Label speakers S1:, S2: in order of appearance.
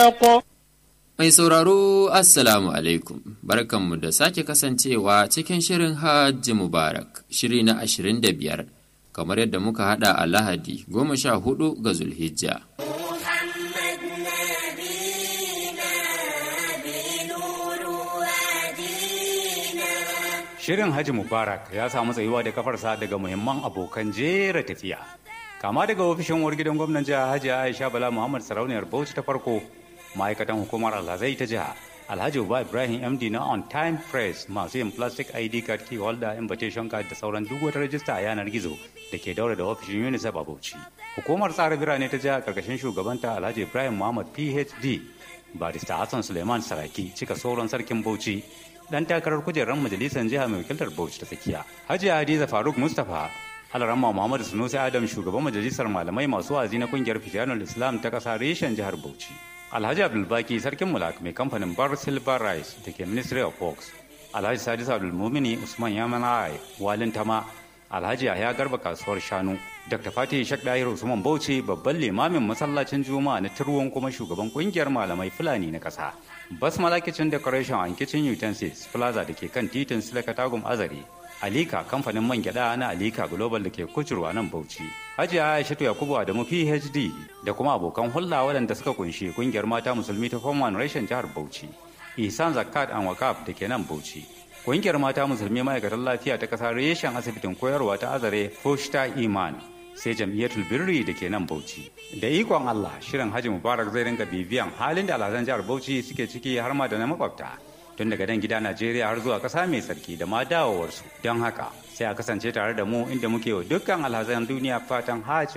S1: الحق
S2: Mai sauraro Assalamu alaikum, barkanmu da sake kasancewa cikin shirin Hajji Mubarak, shiri na ashirin da biyar, kamar yadda muka hada a Lahadi goma sha hudu ga Zulhijja.
S3: محمد نبينا بنور وادينا
S4: Shirin Haji Mubarak ya samu tsayuwa da kafarsa daga muhimman abokan jera tafiya. Kama daga ofishin uwar gidan gwamnan jiha Hajji Aisha Bala Muhammad Sarauniyar Bauchi ta farko, ma'aikatan hukumar Alhazai ta jiha, Alhaji Uba Ibrahim MD na On Time Press masu yin plastic ID card key holder invitation card da sauran duk wata rajista a yanar gizo da ke daura da ofishin UNICEF a Bauchi. Hukumar tsara birane ta jiha karkashin shugabanta Alhaji Ibrahim Muhammad PhD, Barista Hassan Suleiman Saraki cika sauran sarkin Bauchi dan takarar kujerar majalisar jiha mai wakiltar Bauchi ta tsakiya. Hajiya Hadiza Faruk Mustapha Alaramma Muhammadu Sunusi Adam shugaban majalisar malamai masu wazi na kungiyar Fitanul Islam ta kasa reshen jihar Bauchi. Alhaji Abdulbaki sarkin mulak mai kamfanin Bar Silver Rice da ke Ministry of Works. Alhaji Sadis Abdulmumini Usman Yamanai Walin Tama Alhaji Yahya Garba kasuwar shanu Dr. Fatih Shak Dahir Usman Bauchi babban limamin masallacin Juma'a na Turwon kuma shugaban kungiyar malamai Fulani na kasa. Basmala Kitchen Decoration and Kitchen Utensils Plaza da ke kan titin Silaka Tagum Azare. Alika kamfanin man gyada na Alika Global da ke kucurwa nan Bauchi. Hajiya Aishatu Yakubu Adamu PhD da kuma abokan hulɗa waɗanda suka kunshi kungiyar mata musulmi ta Form One Reshen jihar Bauchi. Ihsan Zakat and Wakaf da ke nan Bauchi. Kungiyar mata musulmi ma'aikatan lafiya ta ƙasa reshen asibitin koyarwa ta Azare Foshta Iman sai jam'iyyatul birri da ke nan Bauchi. Da ikon Allah shirin Haji Mubarak zai ringa bibiyan halin da alhazan jihar Bauchi suke ciki har ma da na makwabta. Tun daga dan gida Najeriya har zuwa ƙasa mai sarki da ma dawowarsu. Don haka sai a kasance tare da mu inda muke wa dukkan alhazan duniya fatan Haji